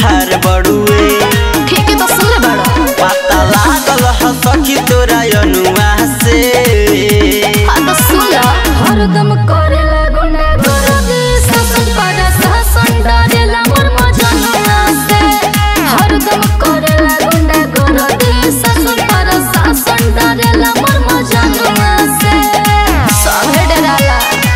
सुधार बड़ुए ठीक है तो सुन ले बड़ा पता लागल ह सखी तोरा अनुआ से हाँ तो सुन ला हरदम करेला गुंडा गर्दी शासन पर शासन डरेला मोर मजनुआ से हरदम करेला गुंडा गर्दी शासन पर शासन डरेला मोर मजनुआ से सभे डराला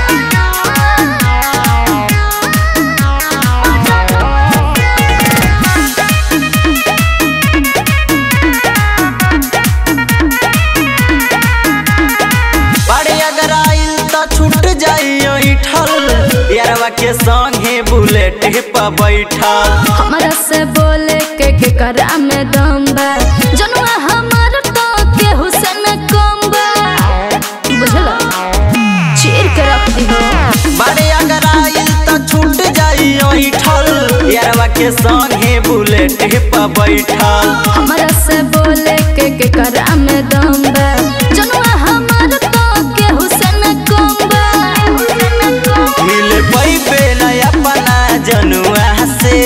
बड़े अगर आइल त छूट जाइयो इठल यारवा के संगे बुलेट पे बैठल हमरा से बोले के के करा में दम बा जनुआ हमार तो के हुसैन कम बा बुझला चीर के रख दी हो बड़े अगर आइल त छूट जाइयो इठल यारवा के संगे बुलेट पे बैठल हमरा से बोले के के करा में दम बा जनुआ हमार तो के हुसैन कम बा मिल पैबे न अपना जनुआ से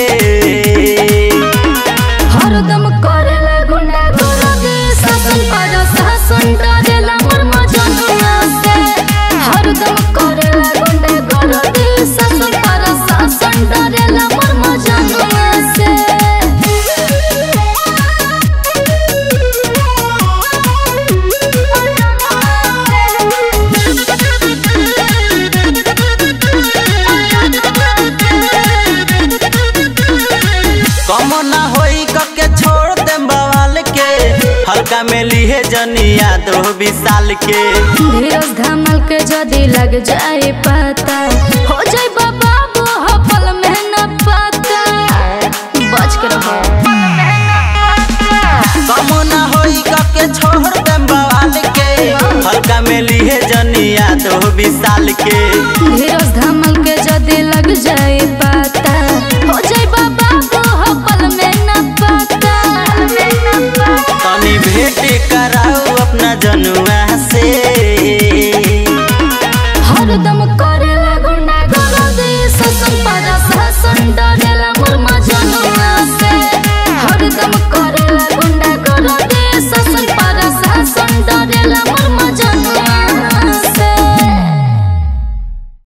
हरदम करेला गुंडा गर्दी शासन पर शासन डरेला मोर मजनुआ से हरदम करेला गुंडा गर्दी शासन पर शासन डरेला मोर मजनुआ से कम ना होई के छोड़ दे बवाल के हल्का में लिहे जनिया दो विशाल के धीरज धमल के जदी लग जाए पता हो जाए बाबू हो पल में न पता बच के रहो कम ना होई के छोड़ दे बवाल के हल्का में लिहे जनिया दो विशाल के धीरज धमल के जदी लग जाए पता हो जाए बाबू हो पल में न पता तनी भेंट कराओ अपना जनुआ से हरदम को